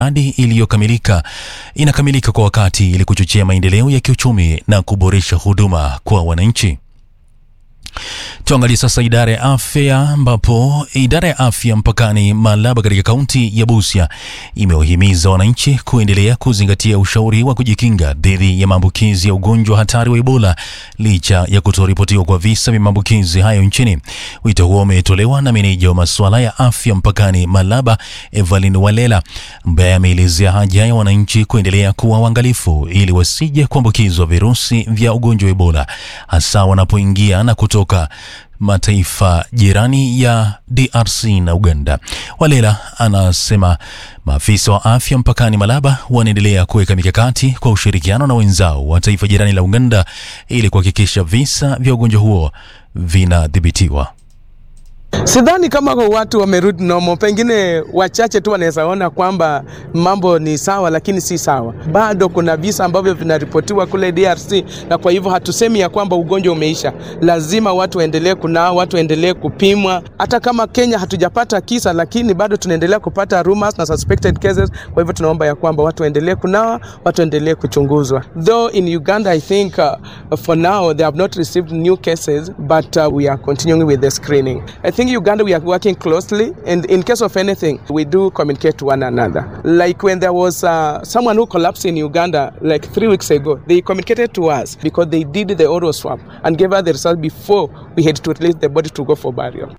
miradi iliyokamilika inakamilika kwa wakati ili kuchochea maendeleo ya kiuchumi na kuboresha huduma kwa wananchi. Tuangalie sasa idara ya afya ambapo idara ya afya mpakani Malaba katika kaunti ya Busia imewahimiza wananchi kuendelea kuzingatia ushauri wa kujikinga dhidi ya maambukizi ya ugonjwa hatari wa Ebola licha ya kutoripotiwa kwa visa vya maambukizi hayo nchini. Wito huo umetolewa na meneja wa masuala ya afya mpakani Malaba Evelyn Walela ambaye ameelezea haja ya wananchi kuendelea kuwa waangalifu ili wasije kuambukizwa virusi vya ugonjwa wa Ebola hasa wanapoingia na kutoka mataifa jirani ya DRC na Uganda. Walela anasema maafisa wa afya mpakani Malaba wanaendelea kuweka mikakati kwa ushirikiano na wenzao wa taifa jirani la Uganda ili kuhakikisha visa vya ugonjwa huo vinadhibitiwa. Sidhani kama watu wamerudi nomo, pengine wachache tu wanaweza ona kwamba mambo ni sawa, lakini si sawa. Bado kuna visa ambavyo vinaripotiwa kule DRC, na kwa hivyo hatusemi ya kwamba ugonjwa umeisha. Lazima watu waendelee kunao, watu waendelee kupimwa. Hata kama Kenya hatujapata kisa, lakini bado tunaendelea kupata rumors na suspected cases. Kwa hivyo tunaomba ya kwamba watu waendelee kunawa, watu waendelee kuchunguzwa. Though in Uganda I think uh, for now they have not received new cases, but uh, we are continuing with the screening. I think Uganda, we are working closely, and in case of anything, we do communicate to one another. Like when there was uh, someone who collapsed in Uganda like three weeks ago, they communicated to us because they did the oral swab and gave us the result before we had to release the body to go for burial.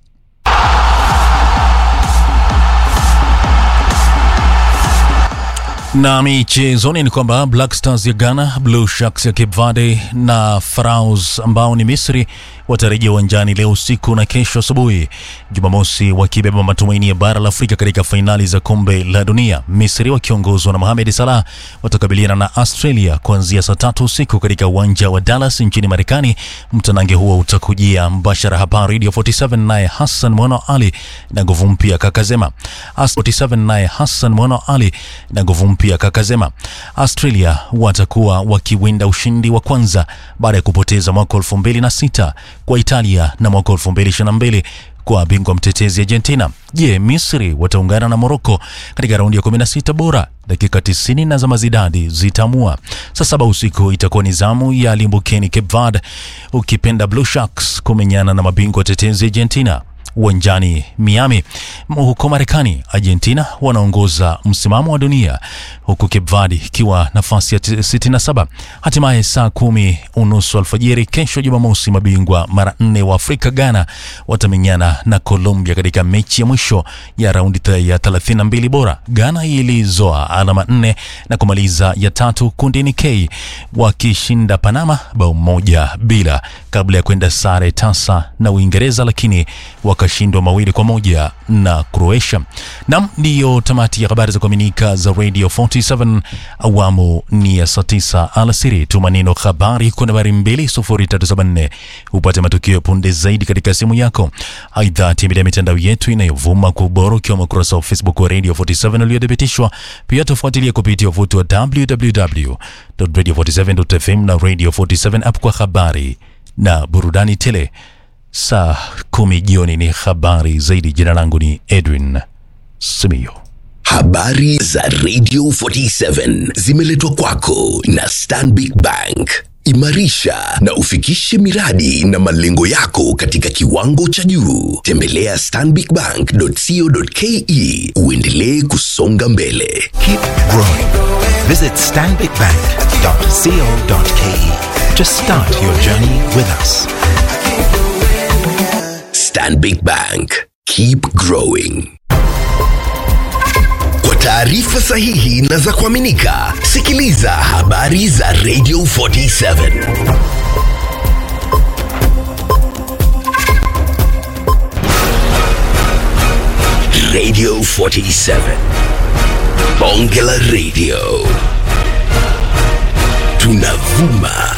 Na michezoni ni kwamba Black Stars ya Ghana, Blue Sharks ya Cape Verde na Pharaohs ambao ni Misri watarejea uwanjani leo usiku na kesho asubuhi Jumamosi, wakibeba matumaini ya bara la Afrika katika fainali za kombe la dunia. Misri wakiongozwa na Mohamed Salah watakabiliana na Australia kuanzia saa tatu usiku katika uwanja wa Dallas nchini Marekani. Mtanange huo utakujia mbashara hapa Radio 47, naye Hassan Mwana Ali na nguvu mpya Kakazema. 47 naye Hassan Mwana Ali na nguvu mpya Kakazema. Australia watakuwa wakiwinda ushindi wa kwanza baada ya kupoteza mwaka 2006 kwa Italia na mwaka 2022 kwa bingwa mtetezi Argentina. Je, Misri wataungana na Morocco katika raundi ya 16 bora? Dakika 90 na za mazidadi zitamua. Saa saba usiku itakuwa ni zamu ya limbukeni Cape Verde, ukipenda Blue Sharks kumenyana na mabingwa tetezi Argentina uwanjani Miami huko Marekani. Argentina wanaongoza msimamo wa dunia huku Cape Verde ikiwa nafasi ya 67. Hatimaye saa kumi unusu alfajiri kesho Jumamosi, mabingwa mara nne wa Afrika Ghana watamenyana na Colombia katika mechi ya mwisho ya raundi ya 32 bora. Ghana ilizoa alama nne na kumaliza ya tatu kundini K wakishinda Panama bao moja bila kabla ya kwenda sare tasa na Uingereza, lakini wakashindwa mawili kwa moja na Croatia. Nam, ndiyo tamati ya habari za kuaminika za Radio 47 awamu ni ya saa tisa alasiri. Tuma neno habari kwa nambari 20374 upate matukio punde zaidi katika simu yako. Aidha, tembelea mitandao yetu inayovuma kwa ubora ukiwemo ukurasa wa Facebook wa Radio 47 uliothibitishwa. Pia tufuatilie kupitia wavuti wa www.radio47.fm na Radio 47 app kwa habari na burudani tele. Saa kumi jioni ni habari zaidi. Jina langu ni Edwin Simiyo. Habari za Radio 47 zimeletwa kwako na Stanbic Bank. Imarisha na ufikishe miradi na malengo yako katika kiwango cha juu. Tembelea stanbicbank.co.ke uendelee kusonga mbele. Keep growing. Visit stanbicbank.co.ke to start your journey with us. Stanbic Bank. Keep growing. Kwa taarifa sahihi na za kuaminika, sikiliza habari za Radio 47. Radio 47. Bonge la Radio. Tunavuma